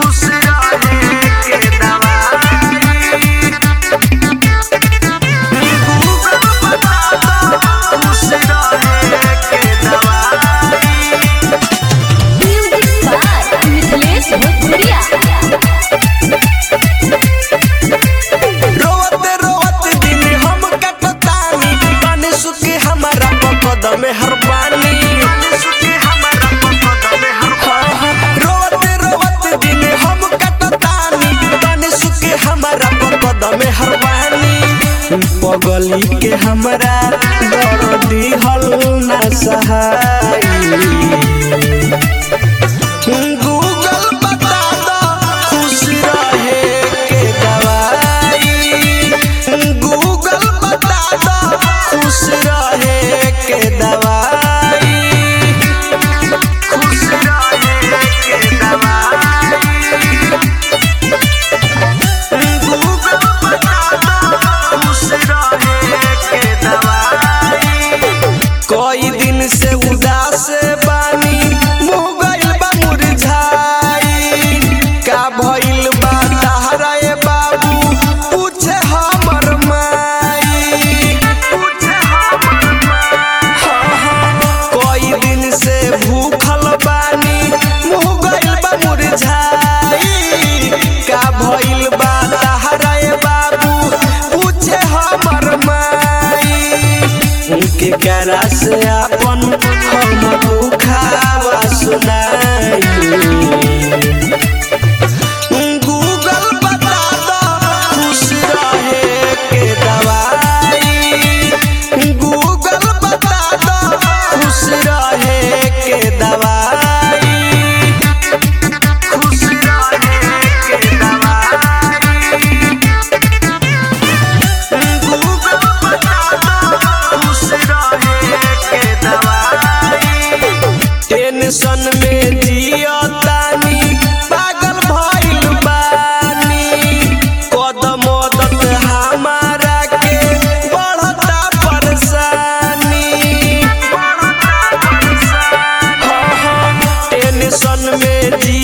खुश रहे के दवाई गूगल बता दो खुश रहे के दवाई म्यूजिक बाय मिथिलेश भोजपुरिया रोवते रोवते दिन हम कटतानी पानी सुखे हमारा कदम में हर पानी रोवते रोवते दिन हम कटतानी पानी सुखे हमारा कदम में हर पानी पगली के हमरा दर्दी हल ना सहाई गूगल बता दो खुश रहे के दवाई गूगल बता दो खुश रहे के दवाई खुश रहे के दवाई गूगल बता दो खुश रहे के दवाई कोई दिन से उदास बानी मुँह गइल बा मुरझाई का भइल बा तहरा ए बाबू पूछे हमर माई पूछे हमर माई कोई दिन से भूखल बानी मुँह गइल बा मुरझाई का भइल बा तहरा ए बाबू पूछे हमर माई उनके करा से अपन हम दुखावा सुनाई गूगल बता दो खुश रहे के दवाई गूगल बता दो खुश रहे के दवाई खुश रहे के दवाई गूगल बता दो खुश रहे के दवाई टेंशन में जियतानी पागल भइल बानी कदम मदद हमारा के बढ़ता परेशानी टेंशन में जी